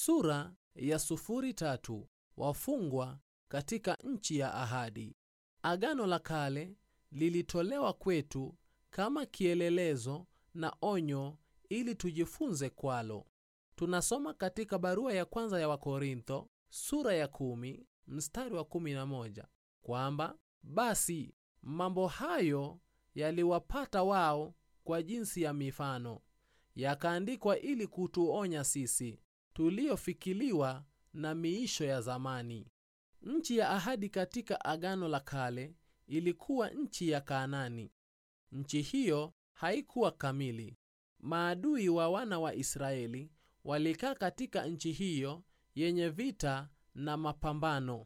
Sura ya sufuri tatu. Wafungwa katika nchi ya ahadi. Agano la Kale lilitolewa kwetu kama kielelezo na onyo ili tujifunze kwalo. Tunasoma katika barua ya kwanza ya Wakorintho sura ya kumi mstari wa kumi na moja kwamba basi mambo hayo yaliwapata wao kwa jinsi ya mifano, yakaandikwa ili kutuonya sisi tuliofikiliwa na miisho ya zamani. Nchi ya ahadi katika Agano la Kale ilikuwa nchi ya Kanaani. Nchi hiyo haikuwa kamili. Maadui wa wana wa Israeli walikaa katika nchi hiyo yenye vita na mapambano.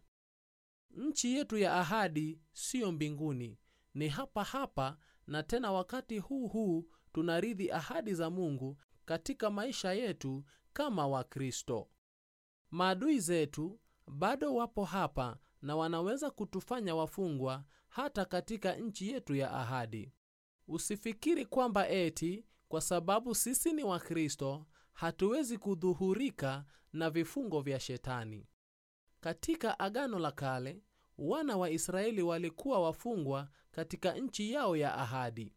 Nchi yetu ya ahadi siyo mbinguni, ni hapa hapa, na tena wakati huu huu tunarithi ahadi za Mungu katika maisha yetu kama Wakristo. Maadui zetu bado wapo hapa na wanaweza kutufanya wafungwa hata katika nchi yetu ya ahadi. Usifikiri kwamba eti kwa sababu sisi ni Wakristo hatuwezi kudhuhurika na vifungo vya Shetani. Katika Agano la Kale, wana wa Israeli walikuwa wafungwa katika nchi yao ya ahadi.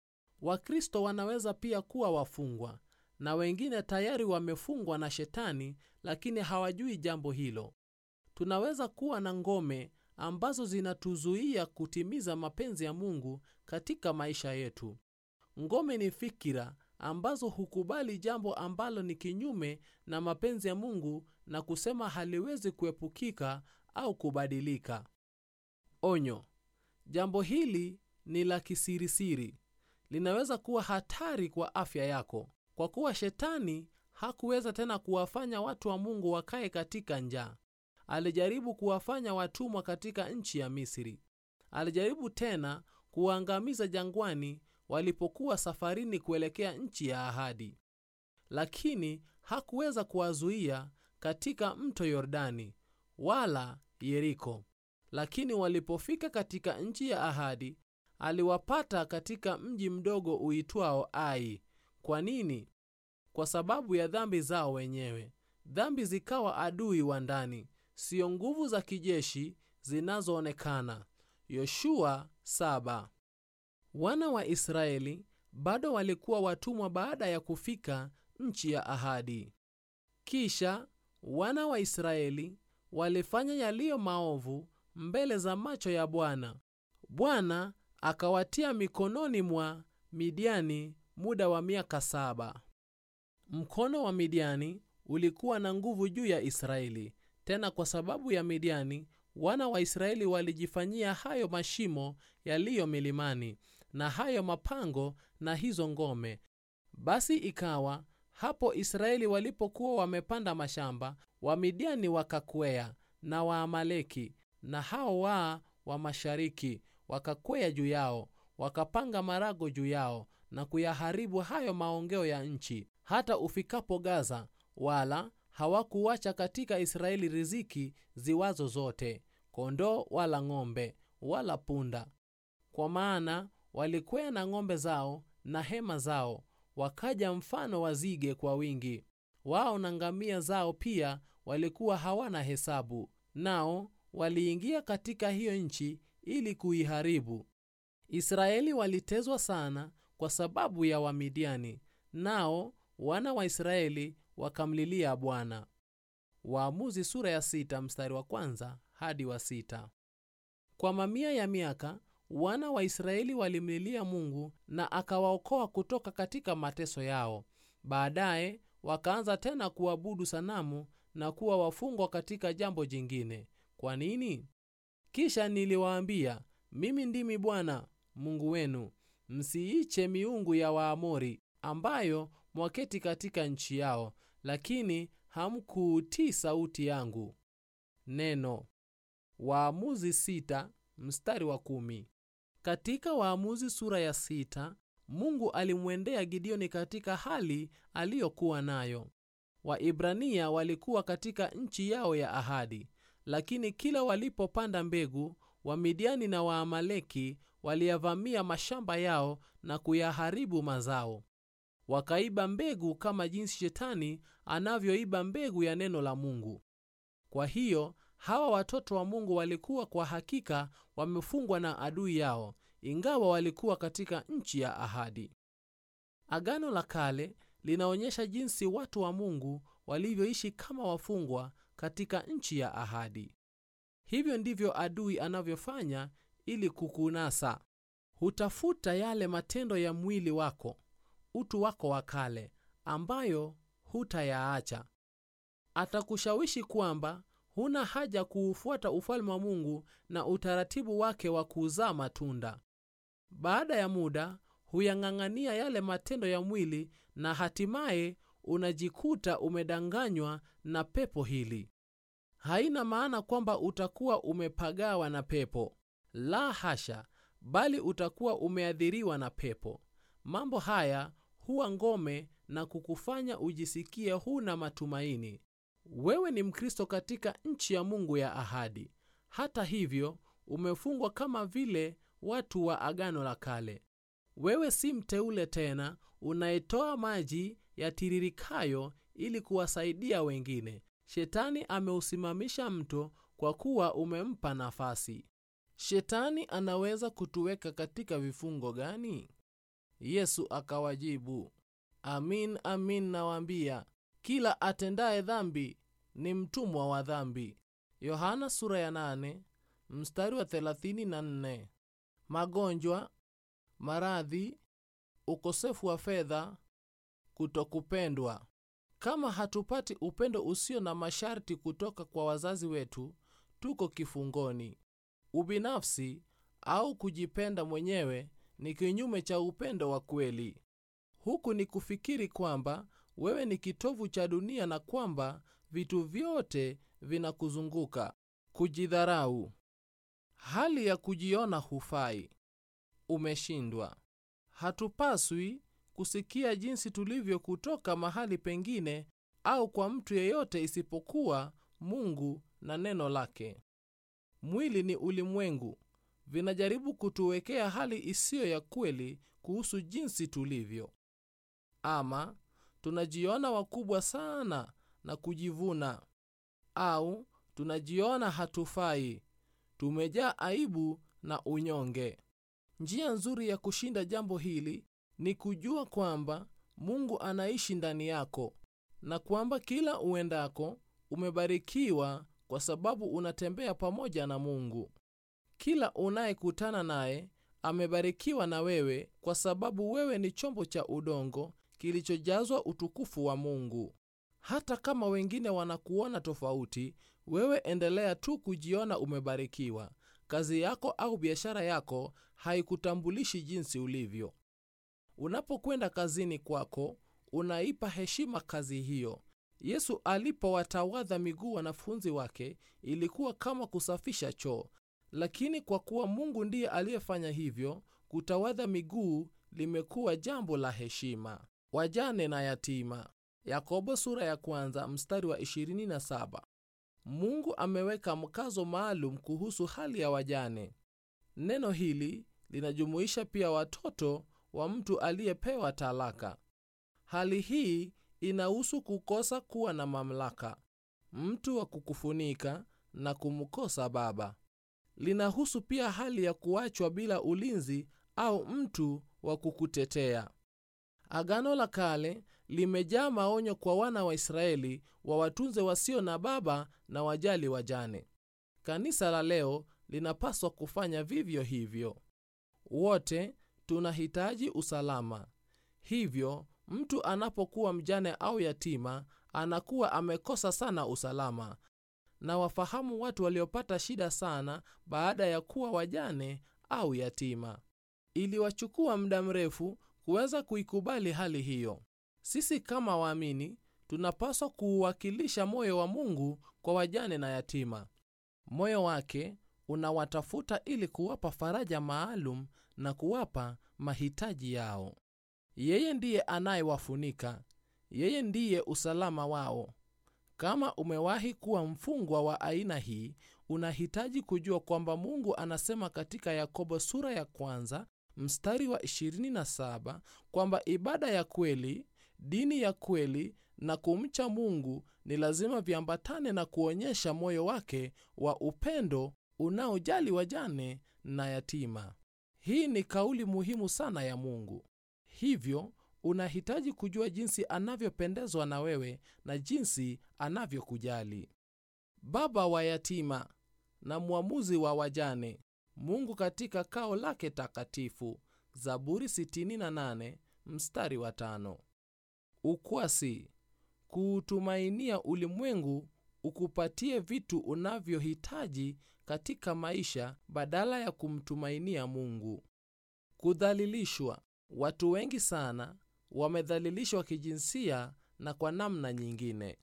Wakristo wanaweza pia kuwa wafungwa, na wengine tayari wamefungwa na Shetani, lakini hawajui jambo hilo. Tunaweza kuwa na ngome ambazo zinatuzuia kutimiza mapenzi ya Mungu katika maisha yetu. Ngome ni fikira ambazo hukubali jambo ambalo ni kinyume na mapenzi ya Mungu na kusema haliwezi kuepukika au kubadilika. Onyo: jambo hili ni la kisirisiri, linaweza kuwa hatari kwa afya yako, kwa kuwa Shetani hakuweza tena kuwafanya watu wa Mungu wakae katika njaa. Alijaribu kuwafanya watumwa katika nchi ya Misri. Alijaribu tena kuwaangamiza jangwani walipokuwa safarini kuelekea nchi ya ahadi, lakini hakuweza kuwazuia katika mto Yordani wala Yeriko. Lakini walipofika katika nchi ya ahadi, aliwapata katika mji mdogo uitwao Ai. Kwa nini? Kwa sababu ya dhambi zao wenyewe. Dhambi zikawa adui wa ndani, siyo nguvu za kijeshi zinazoonekana. Yoshua saba. Wana wa Israeli bado walikuwa watumwa baada ya kufika nchi ya ahadi. Kisha wana wa Israeli walifanya yaliyo maovu mbele za macho ya Bwana. Bwana akawatia mikononi mwa Midiani muda wa miaka saba. Mkono wa Midiani ulikuwa na nguvu juu ya Israeli. Tena kwa sababu ya Midiani, wana wa Israeli walijifanyia hayo mashimo yaliyo milimani na hayo mapango na hizo ngome. Basi ikawa hapo Israeli walipokuwa wamepanda mashamba, Wamidiani wakakwea na Waamaleki na hao waa wa mashariki wakakwea juu yao, wakapanga marago juu yao na kuyaharibu hayo maongeo ya nchi, hata ufikapo Gaza, wala hawakuwacha katika Israeli riziki ziwazo zote, kondoo wala ng'ombe wala punda, kwa maana walikwea na ng'ombe zao na hema zao, wakaja mfano wa zige kwa wingi. Wao na ngamia zao pia walikuwa hawana hesabu, nao waliingia katika hiyo nchi ili kuiharibu. Israeli walitezwa sana kwa sababu ya Wamidiani, nao wana wa Israeli wakamlilia Bwana. Waamuzi sura ya sita mstari wa kwanza hadi wa sita. Kwa mamia ya miaka wana wa Israeli walimlilia Mungu na akawaokoa kutoka katika mateso yao. Baadaye wakaanza tena kuabudu sanamu na kuwa wafungwa katika jambo jingine. Kwa nini? Kisha niliwaambia, mimi ndimi Bwana Mungu wenu, msiiche miungu ya Waamori ambayo mwaketi katika nchi yao, lakini hamkuutii sauti yangu. Neno Waamuzi sita mstari wa kumi. Katika Waamuzi sura ya sita, Mungu alimwendea Gideoni katika hali aliyokuwa nayo. Waibrania walikuwa katika nchi yao ya ahadi, lakini kila walipopanda mbegu, Wamidiani na Waamaleki waliyavamia mashamba yao na kuyaharibu mazao. wakaiba mbegu kama jinsi shetani anavyoiba mbegu ya neno la Mungu. Kwa hiyo hawa watoto wa Mungu walikuwa kwa hakika wamefungwa na adui yao, ingawa walikuwa katika nchi ya ahadi. Agano la Kale linaonyesha jinsi watu wa Mungu walivyoishi kama wafungwa katika nchi ya ahadi. Hivyo ndivyo adui anavyofanya ili kukunasa. Hutafuta yale matendo ya mwili wako, utu wako wa kale, ambayo hutayaacha. Atakushawishi kwamba huna haja kuufuata ufalme wa Mungu na utaratibu wake wa kuzaa matunda. Baada ya muda huyang'ang'ania yale matendo ya mwili na hatimaye unajikuta umedanganywa na pepo hili. Haina maana kwamba utakuwa umepagawa na pepo, la hasha, bali utakuwa umeathiriwa na pepo. Mambo haya huwa ngome na kukufanya ujisikie huna matumaini. Wewe ni Mkristo katika nchi ya Mungu ya ahadi. Hata hivyo, umefungwa kama vile watu wa Agano la Kale. Wewe si mteule tena unayetoa maji yatiririkayo ili kuwasaidia wengine. Shetani ameusimamisha mto kwa kuwa umempa nafasi. Shetani anaweza kutuweka katika vifungo gani? Yesu akawajibu, amin amin nawaambia, kila atendaye dhambi ni mtumwa wa dhambi. Yohana sura ya nane, mstari wa 34. Magonjwa, maradhi, ukosefu wa fedha, kutokupendwa. Kama hatupati upendo usio na masharti kutoka kwa wazazi wetu, tuko kifungoni. Ubinafsi au kujipenda mwenyewe ni kinyume cha upendo wa kweli. Huku ni kufikiri kwamba wewe ni kitovu cha dunia na kwamba vitu vyote vinakuzunguka. Kujidharau, hali ya kujiona hufai, umeshindwa. Hatupaswi kusikia jinsi tulivyo kutoka mahali pengine au kwa mtu yeyote isipokuwa Mungu na neno lake. Mwili ni ulimwengu, vinajaribu kutuwekea hali isiyo ya kweli kuhusu jinsi tulivyo. Ama tunajiona wakubwa sana na kujivuna, au tunajiona hatufai, tumejaa aibu na unyonge. Njia nzuri ya kushinda jambo hili ni kujua kwamba Mungu anaishi ndani yako na kwamba kila uendako umebarikiwa kwa sababu unatembea pamoja na Mungu. Kila unayekutana naye amebarikiwa na wewe kwa sababu wewe ni chombo cha udongo kilichojazwa utukufu wa Mungu. Hata kama wengine wanakuona tofauti, wewe endelea tu kujiona umebarikiwa. Kazi yako au biashara yako haikutambulishi jinsi ulivyo. Unapokwenda kazini kwako, unaipa heshima kazi hiyo. Yesu alipowatawadha miguu wanafunzi wake, ilikuwa kama kusafisha choo, lakini kwa kuwa Mungu ndiye aliyefanya hivyo, kutawadha miguu limekuwa jambo la heshima. Wajane na yatima. Yakobo sura ya kwanza mstari wa 27. Mungu ameweka mkazo maalum kuhusu hali ya wajane. Neno hili linajumuisha pia watoto wa mtu aliyepewa talaka. Hali hii inahusu kukosa kuwa na mamlaka, mtu wa kukufunika na kumkosa baba. Linahusu pia hali ya kuachwa bila ulinzi au mtu wa kukutetea. Agano la Kale limejaa maonyo kwa wana wa Israeli wawatunze wasio na baba na wajali wajane. Kanisa la leo linapaswa kufanya vivyo hivyo. Wote tunahitaji usalama. Hivyo mtu anapokuwa mjane au yatima, anakuwa amekosa sana usalama. Na wafahamu watu waliopata shida sana baada ya kuwa wajane au yatima. Iliwachukua muda mrefu kuweza kuikubali hali hiyo. Sisi kama waamini tunapaswa kuuwakilisha moyo wa Mungu kwa wajane na yatima. Moyo wake unawatafuta ili kuwapa faraja maalum na kuwapa mahitaji yao. Yeye ndiye anayewafunika, yeye ndiye usalama wao. Kama umewahi kuwa mfungwa wa aina hii, unahitaji kujua kwamba Mungu anasema katika Yakobo sura ya kwanza mstari wa 27 kwamba ibada ya kweli, dini ya kweli na kumcha Mungu ni lazima viambatane na kuonyesha moyo wake wa upendo unaojali wajane na yatima. Hii ni kauli muhimu sana ya Mungu. Hivyo unahitaji kujua jinsi anavyopendezwa na wewe na jinsi anavyokujali. Baba wa yatima na mwamuzi wa wajane, Mungu katika kao lake takatifu. Zaburi 68 mstari wa tano. Ukwasi, kuutumainia ulimwengu ukupatie vitu unavyohitaji katika maisha badala ya kumtumainia Mungu. Kudhalilishwa, watu wengi sana wamedhalilishwa kijinsia na kwa namna nyingine.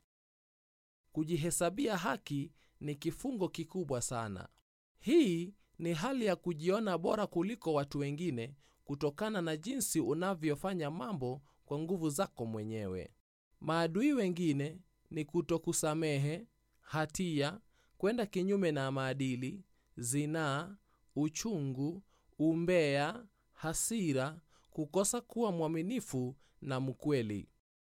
Kujihesabia haki ni kifungo kikubwa sana. Hii ni hali ya kujiona bora kuliko watu wengine kutokana na jinsi unavyofanya mambo kwa nguvu zako mwenyewe. Maadui wengine ni kutokusamehe, hatia, kwenda kinyume na maadili, zinaa, uchungu, umbea, hasira, kukosa kuwa mwaminifu na mkweli.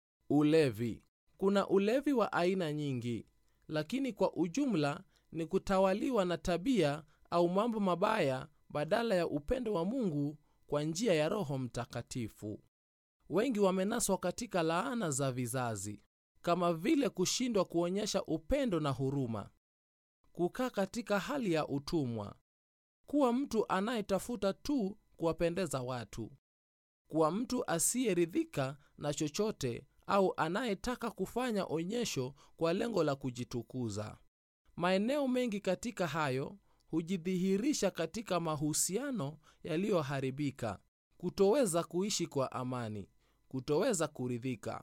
Ulevi. Kuna ulevi wa aina nyingi, lakini kwa ujumla ni kutawaliwa na tabia au mambo mabaya badala ya upendo wa Mungu kwa njia ya Roho Mtakatifu. Wengi wamenaswa katika laana za vizazi, kama vile kushindwa kuonyesha upendo na huruma, kukaa katika hali ya utumwa, kuwa mtu anayetafuta tu kuwapendeza watu, kuwa mtu asiyeridhika na chochote au anayetaka kufanya onyesho kwa lengo la kujitukuza. Maeneo mengi katika hayo hujidhihirisha katika mahusiano yaliyoharibika, kutoweza kuishi kwa amani, kutoweza kuridhika,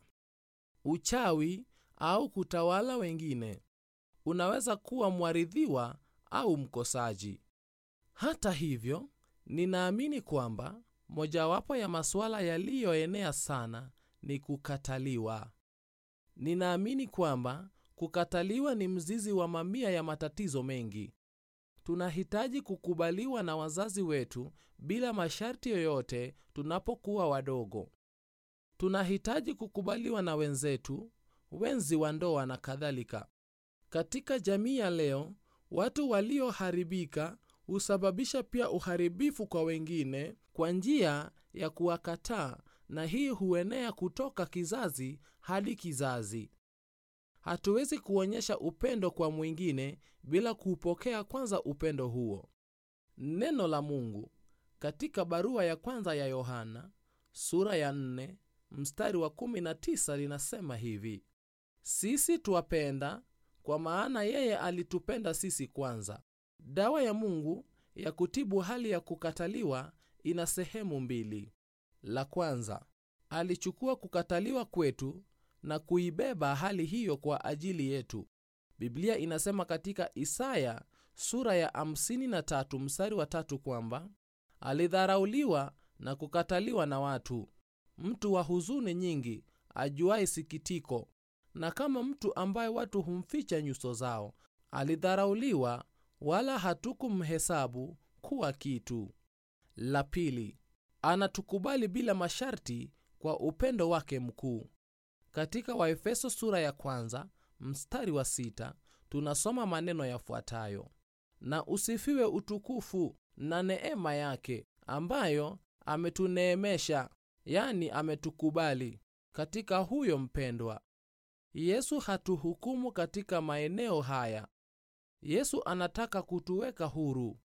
uchawi au kutawala wengine. Unaweza kuwa mwaridhiwa au mkosaji. Hata hivyo, ninaamini kwamba mojawapo ya masuala yaliyoenea sana ni kukataliwa. Ninaamini kwamba kukataliwa ni mzizi wa mamia ya matatizo mengi. Tunahitaji kukubaliwa na wazazi wetu bila masharti yoyote tunapokuwa wadogo. Tunahitaji kukubaliwa na wenzetu, wenzi wa ndoa na kadhalika. Katika jamii ya leo, watu walioharibika husababisha pia uharibifu kwa wengine kwa njia ya kuwakataa, na hii huenea kutoka kizazi hadi kizazi. Hatuwezi kuonyesha upendo kwa mwingine bila kuupokea kwanza upendo huo. Neno la Mungu katika barua ya kwanza ya Yohana sura ya 4 mstari wa 19 linasema hivi: sisi twapenda kwa maana yeye alitupenda sisi kwanza. Dawa ya Mungu ya kutibu hali ya kukataliwa ina sehemu mbili. La kwanza, alichukua kukataliwa kwetu na kuibeba hali hiyo kwa ajili yetu. Biblia inasema katika Isaya sura ya 53 mstari wa tatu kwamba alidharauliwa na kukataliwa na watu, mtu wa huzuni nyingi, ajuaye sikitiko, na kama mtu ambaye watu humficha nyuso zao. Alidharauliwa, wala hatukumhesabu kuwa kitu. La pili, anatukubali bila masharti kwa upendo wake mkuu. Katika Waefeso sura ya kwanza mstari wa sita tunasoma maneno yafuatayo: na usifiwe utukufu na neema yake ambayo ametuneemesha, yani ametukubali katika huyo mpendwa. Yesu hatuhukumu katika maeneo haya. Yesu anataka kutuweka huru.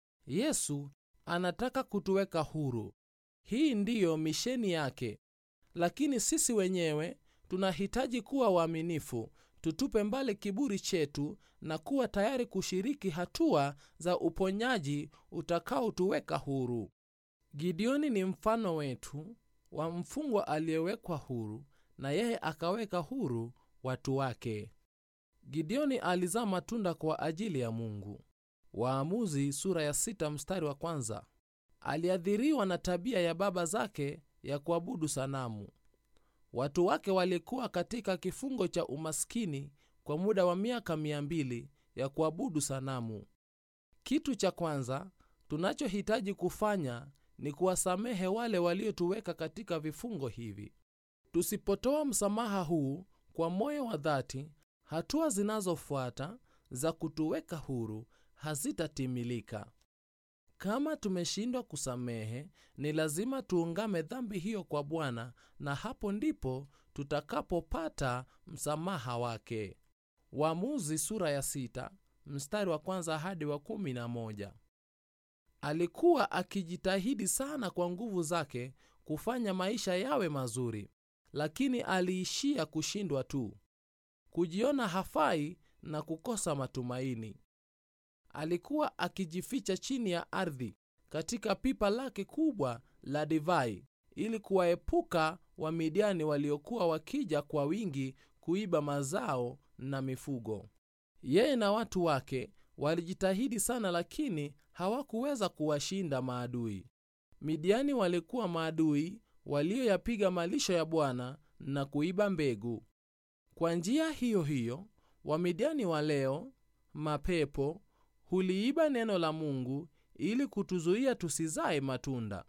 Yesu anataka kutuweka huru. Hii ndiyo misheni yake, lakini sisi wenyewe tunahitaji kuwa waaminifu, tutupe mbali kiburi chetu na kuwa tayari kushiriki hatua za uponyaji utakaotuweka huru. Gideoni ni mfano wetu wa mfungwa aliyewekwa huru, na yeye akaweka huru watu wake. Gideoni alizaa matunda kwa ajili ya Mungu. Waamuzi sura ya sita mstari wa kwanza. Aliadhiriwa na tabia ya baba zake ya kuabudu sanamu. Watu wake walikuwa katika kifungo cha umaskini kwa muda wa miaka mia mbili ya kuabudu sanamu. Kitu cha kwanza tunachohitaji kufanya ni kuwasamehe wale waliotuweka katika vifungo hivi. Tusipotoa msamaha huu kwa moyo wa dhati, hatua zinazofuata za kutuweka huru hazitatimilika. Kama tumeshindwa kusamehe, ni lazima tuungame dhambi hiyo kwa Bwana, na hapo ndipo tutakapopata msamaha wake. Waamuzi sura ya sita mstari wa kwanza hadi wa kumi na moja. Alikuwa akijitahidi sana kwa nguvu zake kufanya maisha yawe mazuri, lakini aliishia kushindwa tu, kujiona hafai na kukosa matumaini. Alikuwa akijificha chini ya ardhi katika pipa lake kubwa la divai ili kuwaepuka Wamidiani waliokuwa wakija kwa wingi kuiba mazao na mifugo. Yeye na watu wake walijitahidi sana, lakini hawakuweza kuwashinda maadui. Midiani walikuwa maadui walioyapiga malisho ya Bwana na kuiba mbegu. Kwa njia hiyo hiyo, Wamidiani wa leo, mapepo, huliiba neno la Mungu ili kutuzuia tusizae matunda.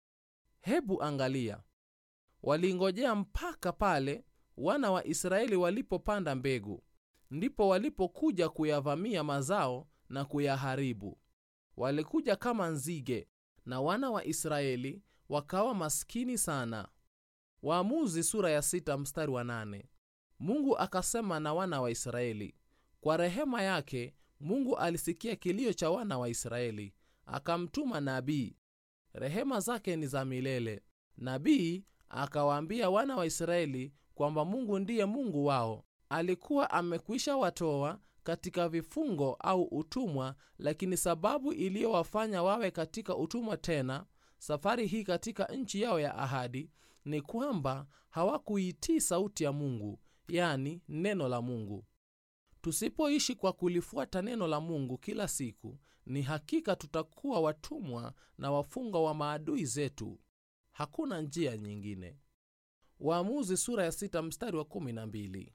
Hebu angalia, walingojea mpaka pale wana wa Israeli walipopanda mbegu, ndipo walipokuja kuyavamia mazao na kuyaharibu. Walikuja kama nzige, na wana wa Israeli wakawa maskini sana. Waamuzi sura ya sita mstari wa nane. Mungu akasema na wana wa Israeli. Kwa rehema yake Mungu alisikia kilio cha wana wa Israeli, akamtuma nabii. Rehema zake ni za milele. Nabii akawaambia wana wa Israeli kwamba Mungu ndiye Mungu wao. Alikuwa amekwisha watoa katika vifungo au utumwa, lakini sababu iliyowafanya wawe katika utumwa tena safari hii katika nchi yao ya ahadi ni kwamba hawakuitii sauti ya Mungu, yani neno la Mungu. Tusipoishi kwa kulifuata neno la Mungu kila siku, ni hakika tutakuwa watumwa na wafungwa wa maadui zetu. Hakuna njia nyingine. Waamuzi sura ya sita mstari wa kumi na mbili.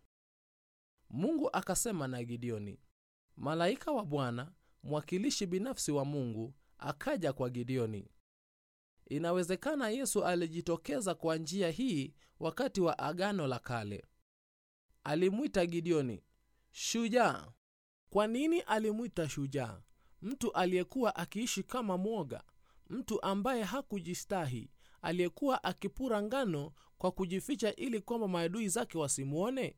Mungu akasema na Gideoni. Malaika wa Bwana, mwakilishi binafsi wa Mungu, akaja kwa Gideoni. Inawezekana Yesu alijitokeza kwa njia hii wakati wa Agano la Kale. Alimwita Gideoni shujaa. Kwa nini alimwita shujaa? Mtu aliyekuwa akiishi kama mwoga, mtu ambaye hakujistahi, aliyekuwa akipura ngano kwa kujificha ili kwamba maadui zake wasimwone.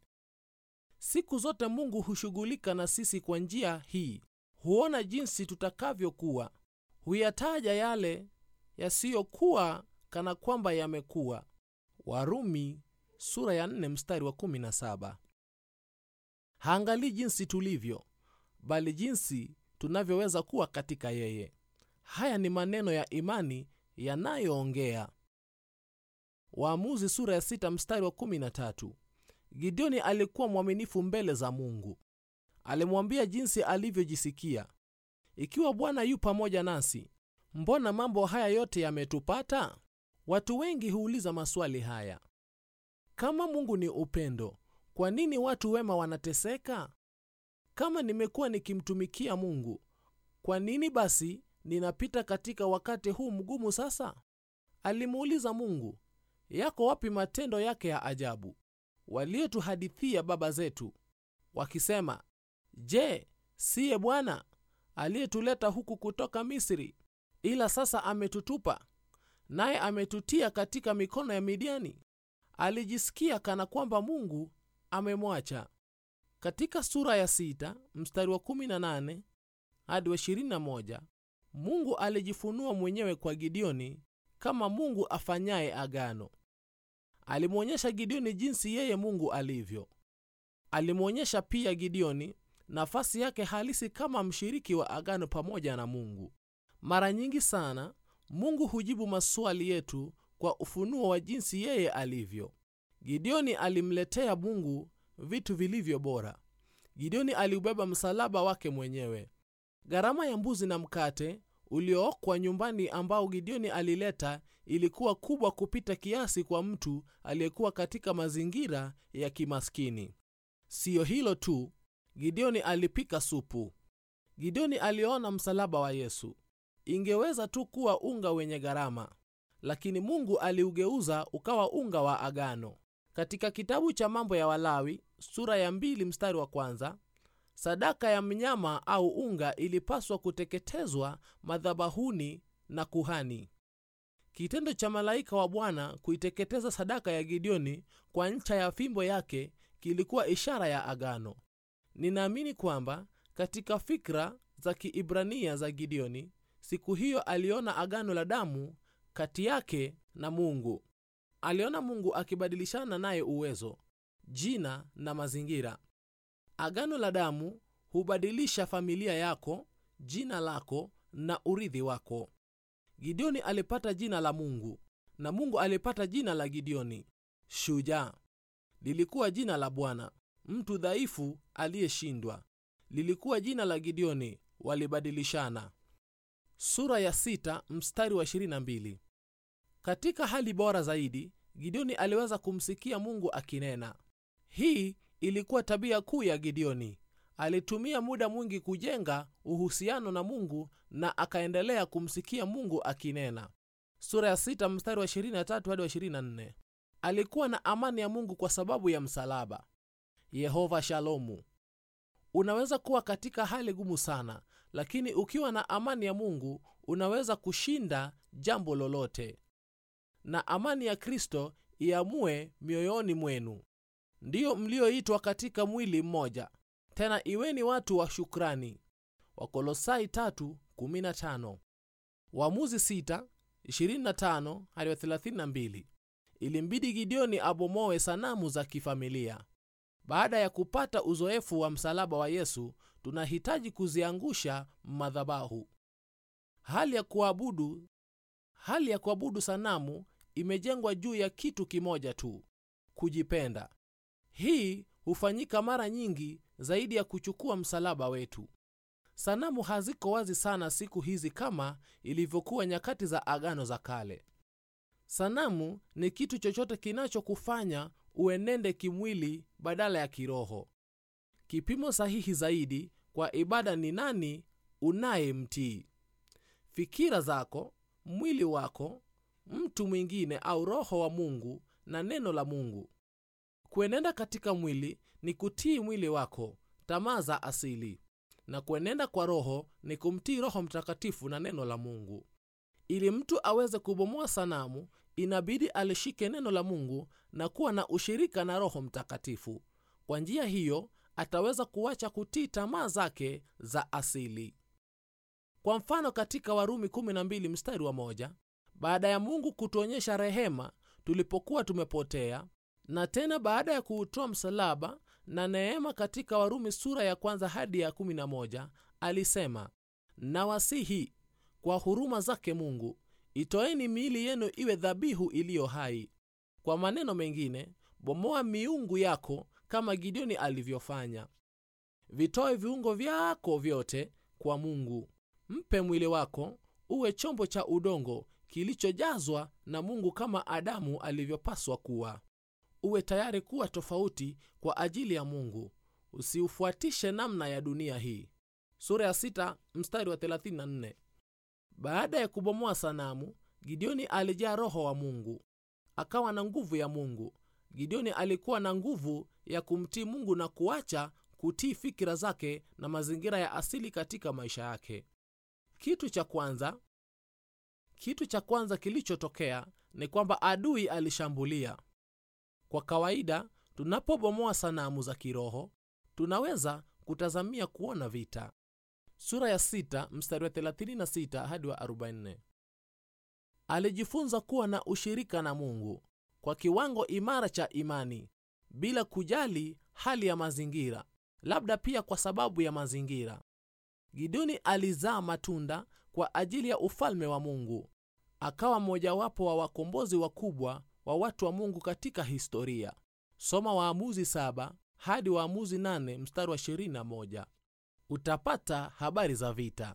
Siku zote Mungu hushughulika na sisi kwa njia hii. Huona jinsi tutakavyokuwa, huyataja yale yasiyokuwa kana kwamba yamekuwa. Warumi sura ya 4 mstari wa 17. Haangalii jinsi tulivyo, bali jinsi tunavyoweza kuwa katika yeye. Haya ni maneno ya imani yanayoongea. Waamuzi sura ya 6 mstari wa 13. Gideoni alikuwa mwaminifu mbele za Mungu. Alimwambia jinsi alivyojisikia. Ikiwa Bwana yu pamoja nasi, mbona mambo haya yote yametupata? Watu wengi huuliza maswali haya. Kama Mungu ni upendo, kwa nini watu wema wanateseka? Kama nimekuwa nikimtumikia Mungu, kwa nini basi ninapita katika wakati huu mgumu sasa? Alimuuliza Mungu, yako wapi matendo yake ya ajabu waliotuhadithia baba zetu wakisema, Je, siye Bwana aliyetuleta huku kutoka Misri? Ila sasa ametutupa, naye ametutia katika mikono ya Midiani. Alijisikia kana kwamba Mungu amemwacha. Katika sura ya sita mstari wa 18 hadi wa 21, Mungu alijifunua mwenyewe kwa Gideoni kama Mungu afanyaye agano. Alimwonyesha Gideoni jinsi yeye Mungu alivyo. Alimwonyesha pia Gideoni nafasi yake halisi kama mshiriki wa agano pamoja na Mungu. Mara nyingi sana Mungu hujibu maswali yetu kwa ufunuo wa jinsi yeye alivyo. Gideoni alimletea Mungu vitu vilivyo bora. Gideoni aliubeba msalaba wake mwenyewe. Gharama ya mbuzi na mkate uliookwa nyumbani ambao Gideoni alileta ilikuwa kubwa kupita kiasi kwa mtu aliyekuwa katika mazingira ya kimaskini. Siyo hilo tu, Gideoni alipika supu. Gideoni aliona msalaba wa Yesu. ingeweza tu kuwa unga wenye gharama lakini mungu aliugeuza ukawa unga wa agano katika kitabu cha mambo ya walawi sura ya mbili mstari wa kwanza sadaka ya mnyama au unga ilipaswa kuteketezwa madhabahuni na kuhani kitendo cha malaika wa bwana kuiteketeza sadaka ya gideoni kwa ncha ya fimbo yake kilikuwa ishara ya agano ninaamini kwamba katika fikra za kiibrania za gideoni siku hiyo aliona agano la damu kati yake na mungu aliona mungu akibadilishana naye uwezo jina na mazingira agano la damu hubadilisha familia yako jina lako na urithi wako gideoni alipata jina la mungu na mungu alipata jina la gideoni shujaa lilikuwa jina la bwana mtu dhaifu aliyeshindwa lilikuwa jina la gideoni walibadilishana sura ya sita, mstari wa 22 katika hali bora zaidi gideoni aliweza kumsikia mungu akinena hii ilikuwa tabia kuu ya gideoni alitumia muda mwingi kujenga uhusiano na mungu na akaendelea kumsikia mungu akinena sura ya sita, mstari wa 23 hadi wa 24 alikuwa na amani ya mungu kwa sababu ya msalaba yehova shalomu unaweza kuwa katika hali gumu sana lakini ukiwa na amani ya mungu unaweza kushinda jambo lolote na amani ya kristo iamue mioyoni mwenu ndiyo mlioitwa katika mwili mmoja tena iweni watu wa shukrani wakolosai 3:15 waamuzi 6:25 hadi 32 ilimbidi gideoni abomoe sanamu za kifamilia baada ya kupata uzoefu wa msalaba wa yesu tunahitaji kuziangusha madhabahu hali ya kuabudu hali ya kuabudu sanamu imejengwa juu ya kitu kimoja tu kujipenda hii hufanyika mara nyingi zaidi ya kuchukua msalaba wetu sanamu haziko wazi sana siku hizi kama ilivyokuwa nyakati za agano za kale sanamu ni kitu chochote kinachokufanya uenende kimwili badala ya kiroho kipimo sahihi zaidi kwa ibada ni nani unayemtii fikira zako mwili wako mtu mwingine au roho wa mungu na neno la mungu kuenenda katika mwili ni kutii mwili wako tamaa za asili na kuenenda kwa roho ni kumtii roho mtakatifu na neno la mungu ili mtu aweze kubomoa sanamu inabidi alishike neno la mungu na kuwa na ushirika na roho mtakatifu kwa njia hiyo ataweza kuacha kutii tamaa zake za asili kwa mfano katika warumi 12 mstari wa moja baada ya mungu kutuonyesha rehema tulipokuwa tumepotea na tena baada ya kuutoa msalaba na neema katika warumi sura ya kwanza hadi ya 11 alisema nawasihi kwa huruma zake mungu itoeni miili yenu iwe dhabihu iliyo hai kwa maneno mengine bomoa miungu yako kama gideoni alivyofanya vitoe viungo vyako vyote kwa mungu mpe mwili wako uwe chombo cha udongo kilichojazwa na mungu kama adamu alivyopaswa kuwa uwe tayari kuwa tofauti kwa ajili ya mungu usiufuatishe namna ya dunia hii sura ya sita, mstari wa 34 baada ya kubomoa sanamu gideoni alijaa roho wa mungu akawa na nguvu ya mungu gideoni alikuwa na nguvu ya kumtii mungu na kuacha kutii fikira zake na mazingira ya asili katika maisha yake kitu cha kwanza kitu cha kwanza kilichotokea ni kwamba adui alishambulia kwa kawaida tunapobomoa sanamu za kiroho tunaweza kutazamia kuona vita sura ya 6 mstari wa 36 hadi wa 44 alijifunza kuwa na ushirika na mungu kwa kiwango imara cha imani bila kujali hali ya mazingira labda pia kwa sababu ya mazingira gideoni alizaa matunda kwa ajili ya ufalme wa mungu akawa mmojawapo wa wakombozi wakubwa wa watu wa mungu katika historia soma waamuzi 7 hadi waamuzi 8 mstari wa 21 utapata habari za vita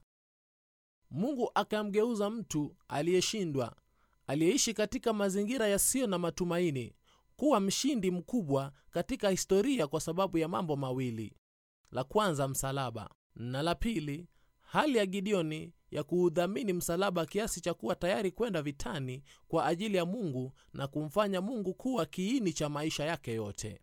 mungu akamgeuza mtu aliyeshindwa aliyeishi katika mazingira yasiyo na matumaini kuwa mshindi mkubwa katika historia kwa sababu ya mambo mawili la kwanza msalaba na la pili hali ya gideoni ya kuudhamini msalaba kiasi cha kuwa tayari kwenda vitani kwa ajili ya mungu na kumfanya mungu kuwa kiini cha maisha yake yote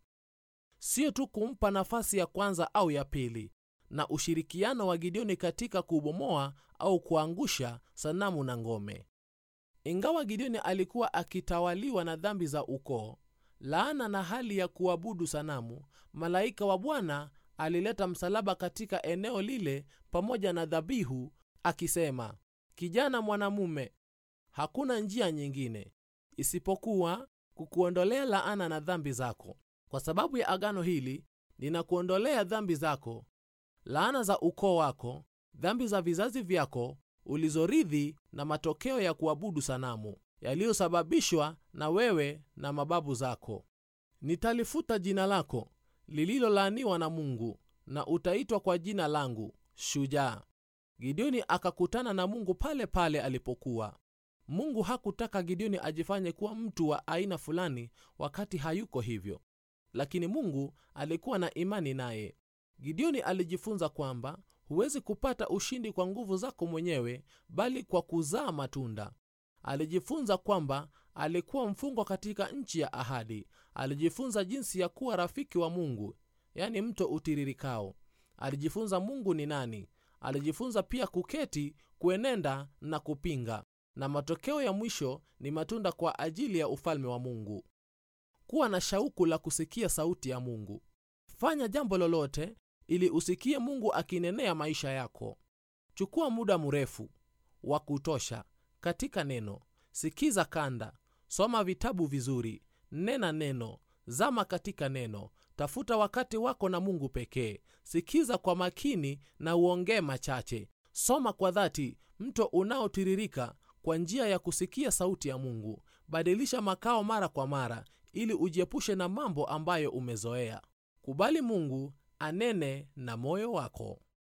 sio tu kumpa nafasi ya kwanza au ya pili na ushirikiano wa gideoni katika kubomoa au kuangusha sanamu na ngome ingawa gideoni alikuwa akitawaliwa na dhambi za ukoo laana na hali ya kuabudu sanamu malaika wa bwana alileta msalaba katika eneo lile pamoja na dhabihu akisema kijana mwanamume hakuna njia nyingine isipokuwa kukuondolea laana na dhambi zako kwa sababu ya agano hili ninakuondolea dhambi zako laana za ukoo wako dhambi za vizazi vyako ulizorithi na matokeo ya kuabudu sanamu yaliyosababishwa na wewe na mababu zako nitalifuta jina lako lililolaaniwa na mungu na utaitwa kwa jina langu shujaa gideoni akakutana na mungu pale pale alipokuwa mungu hakutaka gideoni ajifanye kuwa mtu wa aina fulani wakati hayuko hivyo lakini mungu alikuwa na imani naye gideoni alijifunza kwamba huwezi kupata ushindi kwa nguvu zako mwenyewe bali kwa kuzaa matunda alijifunza kwamba alikuwa mfungwa katika nchi ya ahadi alijifunza jinsi ya kuwa rafiki wa mungu yani mto utiririkao alijifunza mungu ni nani alijifunza pia kuketi kuenenda na kupinga na matokeo ya mwisho ni matunda kwa ajili ya ufalme wa mungu kuwa na shauku la kusikia sauti ya mungu fanya jambo lolote ili usikie mungu akinenea maisha yako chukua muda mrefu wa kutosha katika neno sikiza kanda soma vitabu vizuri nena neno zama katika neno tafuta wakati wako na mungu pekee sikiza kwa makini na uongee machache soma kwa dhati mto unaotiririka kwa njia ya kusikia sauti ya mungu badilisha makao mara kwa mara ili ujiepushe na mambo ambayo umezoea kubali mungu anene na moyo wako